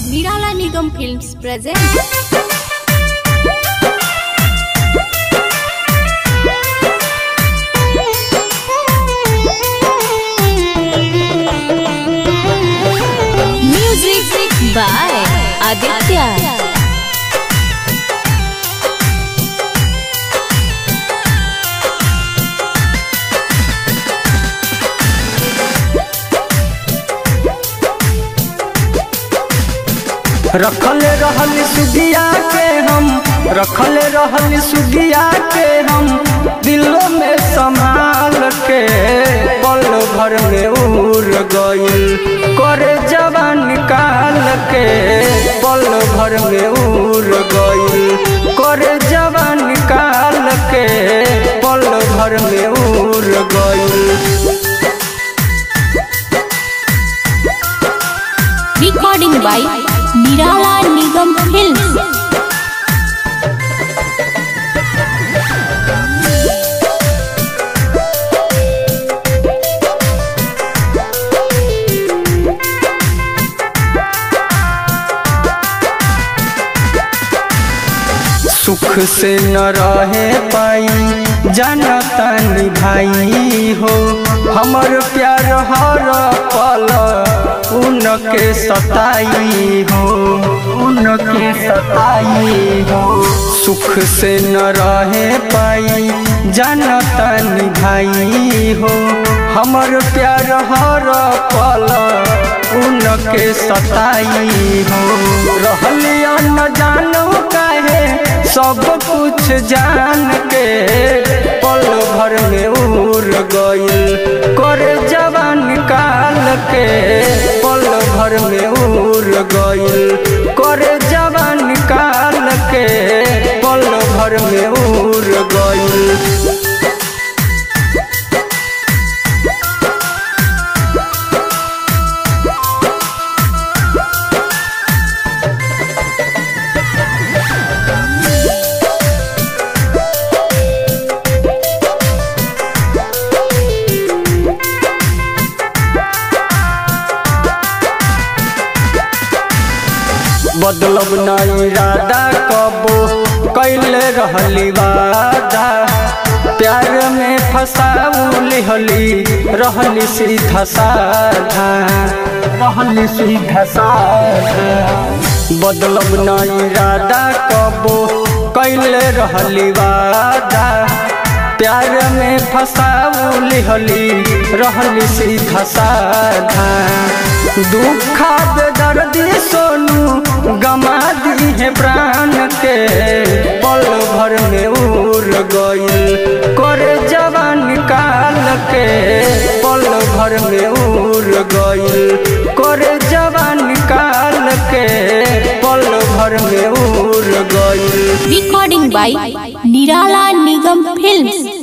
Nirala Nigam Films presents Music by Aditya. रखल रहल सुधिया के हम रखल रहल सुधिया के हम दिलों में संभाल के पल भर में उड़ गइल करे जवान निकाल के पल भर में उड़ गइल करे जवान निकाल के पल भर में उड़ गइल Recording by Nirala Nigam Films. सुख से न रहे पाई जानता भाई हो हमर प्यार हर पल उनके सताई हो उनके सताई हो सुख से न रहे पाई जानता भाई हो हमर प्यार हर पल उनके सताई हो रहलिया न जानो काहे सब कुछ जान के पल भर में उड़ गइल करे जवान काल के पल भर में उड़ गइल करे जवान काल के पल भर में उड़ गइल बदलब न इरादा कबो कैले रहली वादा प्यार में फसाउली हली रहली सीधा साधा रहली सीधा साधा बदलब न इरादा कबो कैले रहली वादा प्यार में फसाउली हली रहली सीधा साधा दुखा दर्दी सोनू गमा दी है प्राण के पल भर में उड़ गइल करे जवान काल के पल भर में उड़ गइल करे जवान काल के पल भर में उड़ गइल Recording by Nirala Nigam Films.